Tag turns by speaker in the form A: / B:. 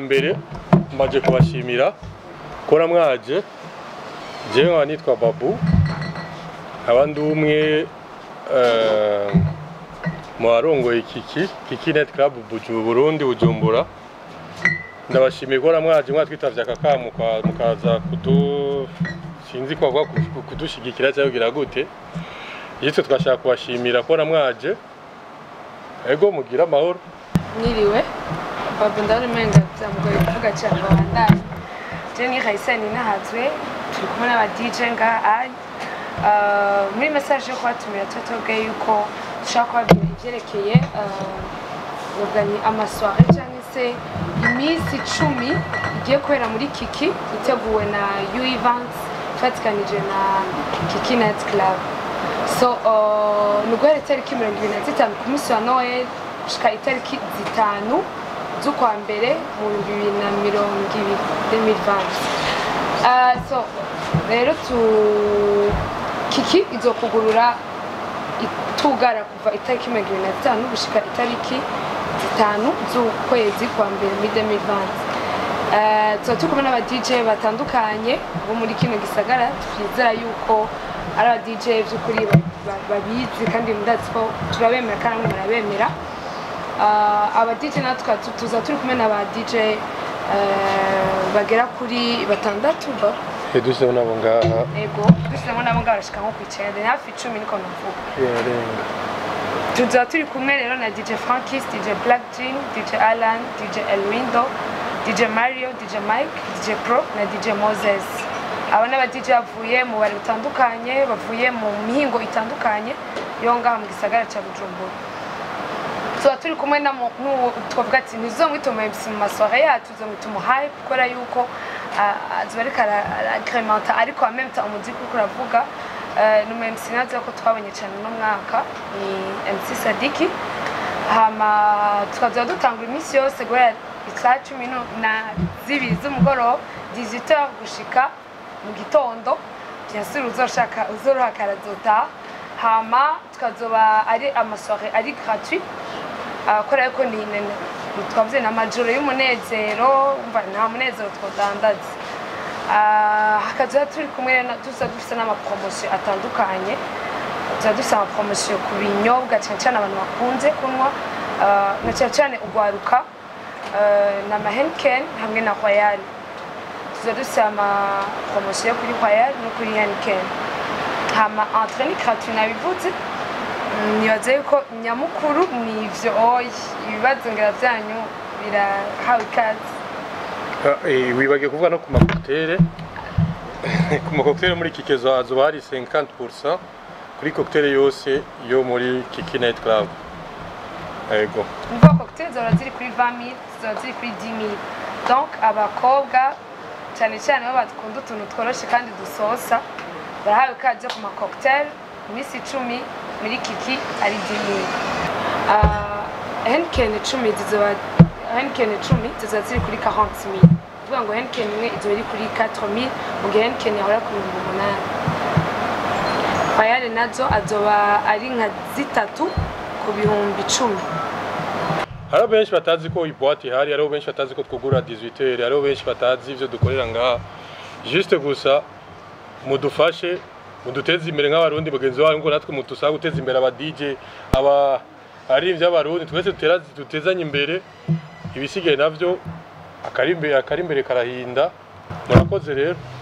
A: mbere mbaje kubashimira kora mwaje jewe nkaba nitwa babu abandi umwe eh, mu barongoye kiki kiki net club Buju- burundi bujumbura ndabashimiye kora mwaje mwatwitavye aka kamo muka- mukaza kudu sinzi ko bavuga ku- kudushigikira cyangwa kugira gute yitwe twashaka kubashimira kora mwaje ego mugira amahoro
B: mwiriwe babu ndabona umenga byamugoye kuvuga cyane babandanye je ni Raisani nahazwe turi kumwe n'aba DJ ngaha ari Uh, muri message yo kubatumira tuba tubabwiye yuko dushaka kubabwira ivyerekeye uh, ni amasware cyangwa se iminsi icumi igiye kubera muri kiki iteguwe na u events ifatikanije na kiki night club so uh, ni uguhera itariki mirongo ibiri na zitanu ku munsi wa noel gushika itariki zitanu z'ukwa mbere mu bihumbi bibiri na mirongo ibiri 2020 Uh, so rero tu kiki izokugurura itugara kuva itariki mirongo ibiri na zitanu gushika itariki zitanu z'ukwezi kwa mbere muri 2020 Uh, tuba turi kumwe n'aba DJ batandukanye bo muri kino gisagara twizera yuko ari aba DJ by'ukuri ba- ba- babizi kandi ndazi ko turabemera kandi namwe murabemera Uh, aba DJ natwe tukaba tu- tuza turi kumwe n'aba DJ uh, bagera kuri batandatu ba
A: edusemo nabo ngaha
B: ego dushyizemo nabo ngabo barashika nko ku icyenda ni hafi icumi niko navuga
A: yarenga
B: tuza turi kumwe rero na DJ Frankis, DJ Black Jean, DJ Alan, DJ Elwindo, DJ Mario, DJ Mike, DJ Pro na DJ Moses. Aba ni aba DJ bavuye mu bari butandukanye, bavuye mu mihingo itandukanye yo ngaha mu gisagara cya Bujumbura. tuba turi kumwe na mu- n'uwo twavuga ati ntizomwita umu MC mu masohoro yacu tuzomwita umuhaye kubera yuko ah, azoba ariko aragrementa ariko en même temps umuziki uriko uravuga eh, ni umu MC nazo ko twabonye cyane uno mwaka ni MC Sadiki hama tukazoba dutangura iminsi yose guhera isaha cumi nu- na zibiri z'umugoroba 18h gushika mu gitondo bien sûr uzoshaka uzoroha karazotaha hama tukazoba ari amasoire ari gratuit kubera yuko ni ni- twavuze ni amajoro y'umunezero umva nta munezero twodandaza Ah, hakaza turi kumwe rero na- tuza dufite n'amapromosiyo atandukanye tuba dufite amapromosiyo ku binyobwa cyane cyane abantu bakunze kunywa ah, na cyane cyane ugwaruka ah, na mahenken hamwe na royal tuza dufite amapromosiyo kuri royal no kuri henken hama entre ni gratuit nabivuze Mm, nibaza yuko nyamukuru ni ivyo oyi ibibazo ngira vyanyu birahawe ikaze
A: Ah, eh, wibagiye kuvuga no ku makoktere ku makoktere muri kikezo hazoba hari 50% kuri koktere yose yo muri kiki night club ego
B: umva cocktail zora ziri kuri 20000 zora ziri kuri 10000 donc abakobwa cyane cyane bo bakunda utuntu tworoshe kandi dusosa barahawe ikaze ku macocktail iminsi icumi muri kiki ari 10000 Ah, henken icumi zizoba henken icumi zizoba ziri kuri 40000 kuvuga ngo henken imwe izoba iri kuri 4000 mu gihe henken yahora ku bihumbi umunani Royal nazo azoba ari nka zitatu ku bihumbi icumi
A: hariho benshi batazi ko iboite ihari hariho benshi batazi ko twugura 18 hariho benshi batazi ivyo dukorera ngaha juste gusa mudufashe muduteze imbere nk'abarundi bagenzi bacu ngo natwe mudusaba guteza imbere aba DJ aba ari ivy'abarundi twese dutera dutezanye imbere ibisigaye navyo akari imbere akari imbere karahinda murakoze rero